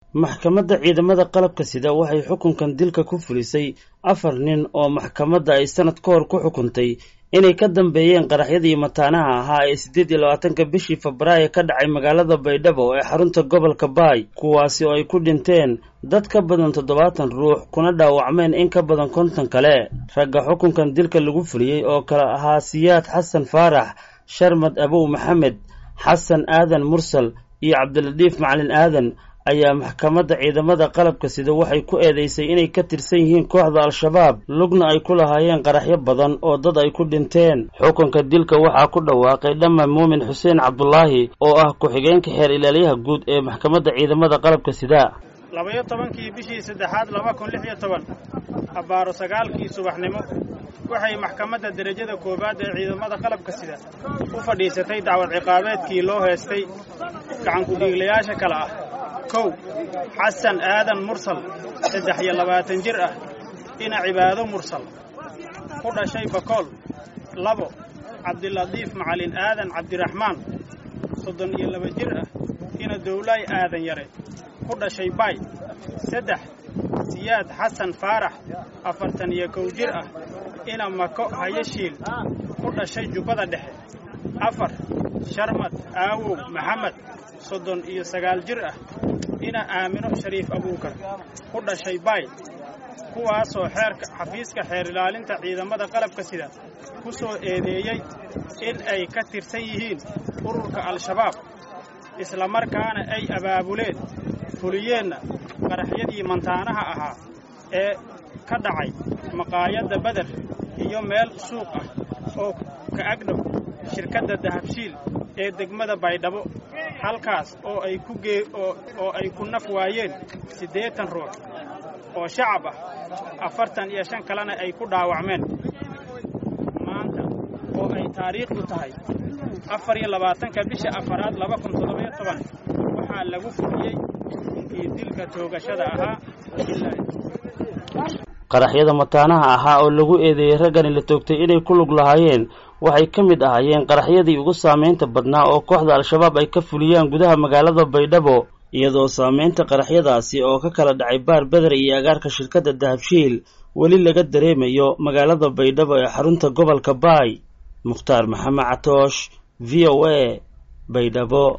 maxkamadda ciidamada qalabka sida waxay xukunkan dilka ku fulisay afar nin oo maxkamadda ay sanad ka hor ku xukuntay inay ka dambeeyeen qaraxyadii mataanaha ahaa ee siddeed iyo labaatanka bishii febraayo ka dhacay magaalada baydhabo ee xarunta gobolka baay kuwaasi oo ay ku dhinteen dad ka badan toddobaatan ruux kuna dhaawacmeen in ka badan konton kale ragga xukunkan dilka lagu fuliyey oo kale ahaa siyaad xasan faarax sharmad abow maxamed xasan aadan mursal iyo cabdiladiif macalin aadan ayaa maxkamadda ciidamada qalabka sida waxay ku eedeysay inay ka tirsan yihiin kooxda al-shabaab lugna ay ku lahaayeen qaraxyo badan oo dad ay ku dhinteen xukunka dilka waxaa ku dhawaaqay dhamma muumin xuseen cabdulaahi oo ah ku-xigeenka xeer ilaaliyaha guud ee maxkamadda ciidamada qalabka sida labayo tobankii bishii saddexaad laba kun lix iyo toban abbaaro sagaalkii subaxnimo waxay maxkamadda derajada koowaad ee ciidamada qalabka sida u fadhiisatay dacwad ciqaabeedkii loo heestay gacankudhiiglayaasha kale ah kow xasan aadan mursal saddex iyo labaatan jir ah ina cibaado mursal ku dhashay bakool labo cabdiladiif macalin aadan cabdiraxmaan soddon iyo laba jir ah ina dowlaay aadan yare ku dhashay baay saddex siyaad xasan faarax afartan iyo kow jir ah ina mako hayashiil ku dhashay jubbada dhexe afar sharmad aawow maxamed soddon iyo sagaal jir ah ina aamino shariif abuukar ku dhashay baay kuwaasoo xeerka xafiiska xeer ilaalinta ciidamada qalabka sida ku soo eedeeyey in ay ka tirsan yihiin ururka al-shabaab islamarkaana ay abaabuleen fuliyeenna qaraxyadii mantaanaha ahaa ee ka dhacay maqaayadda beder iyo meel suuq ah oo ka agdhow shirkadda dahabshiil ee degmada baydhabo halkaas oo ay ku gee oo ay ku naf waayeen siddeetan ruux oo shacab ah afartan iyo shan kalena ay ku dhaawacmeen maanta oo ay taariikhdu tahay afar iyo labaatanka bisha afaraad laba kun toddobayo toban waxaa lagu fuliyey inkii dilka toogashada ahaa qaraxyada mataanaha ahaa oo lagu eedeeyey raggani la toogtay inay ku lug lahaayeen waxay ka mid ahaayeen qaraxyadii ugu saamaynta badnaa oo kooxda al-shabaab ay ka fuliyaan gudaha magaalada baydhabo iyadoo saamaynta qaraxyadaasi oo ka kala dhacay baar beder iyo agaarka shirkadda dahabshiil weli laga dareemayo magaalada baydhabo ee xarunta gobolka baay mukhtaar maxamed catoosh v o a baydhabo